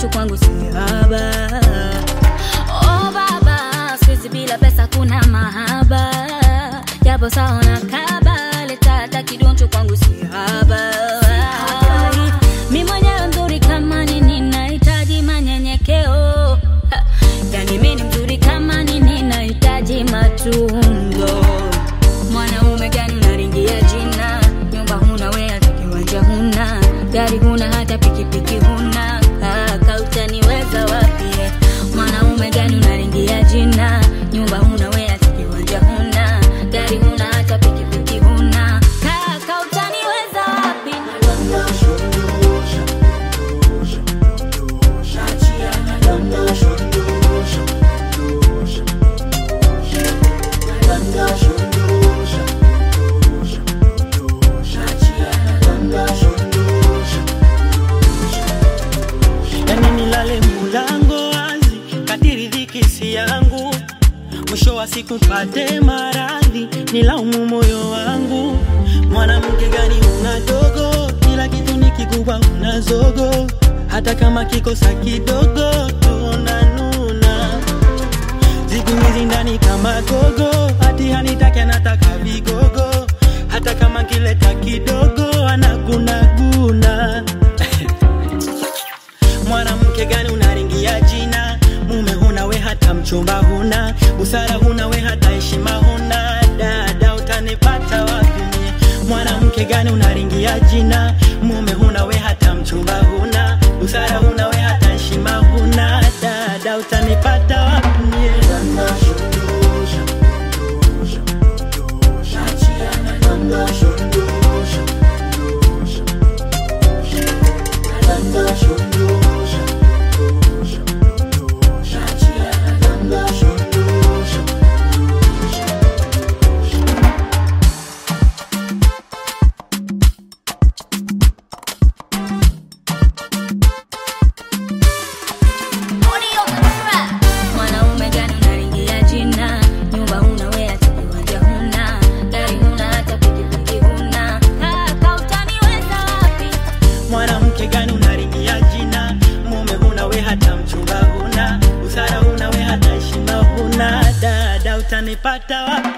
kidoncho kwangu si haba. Oh baba, siku bila pesa kuna mahaba, japo saona kaba, leta hata kidoncho kwangu si haba. Mi mwenyewe mzuri kama nini, nahitaji manyenyekeo. Ha, Yani mi ni mzuri kama nini, nahitaji matunzo. Mwanaume gani unaringia jina? Nyumba huna we, hata kiwanja huna, gari huna, hata pikipiki huna. Kaka utaniweza wapi? Mwanaume gani unaringia jina? Nyumba huna we, hata kiwanja huna, gari huna, hata pikipiki huna. Kaka utaniweza wapi? yani nilale mulango wazi kadiri dhiki si yangu mwisho wa siku pate maradhi nilaumu moyo wangu mwanamke gani una dogo kila kitu ni kikubwa una zogo hata kama kikosa kidogo tunanuna siku hizi ndani kama gogo hati hanitaki anataka vigogo hata kama kileta kidogo anagunaguna mwanamke gani unaringia jina mume huna we hata mchumba huna busara huna we hata heshima huna dada utanipata wapi mie? mwanamke gani unaringia jina mume huna we hata mchumba huna busara huna we hata heshima huna dada utanipata wapi mie? Mwanaume gani unaringia jina? Nyumba huna we, hata kiwanja huna, gari huna, hata pikipiki huna. Kaka utaniweza wapi? mwanamke gani unaringia jina mume huna we hata mchumba huna busara huna we hata heshima huna dada utanipata wapi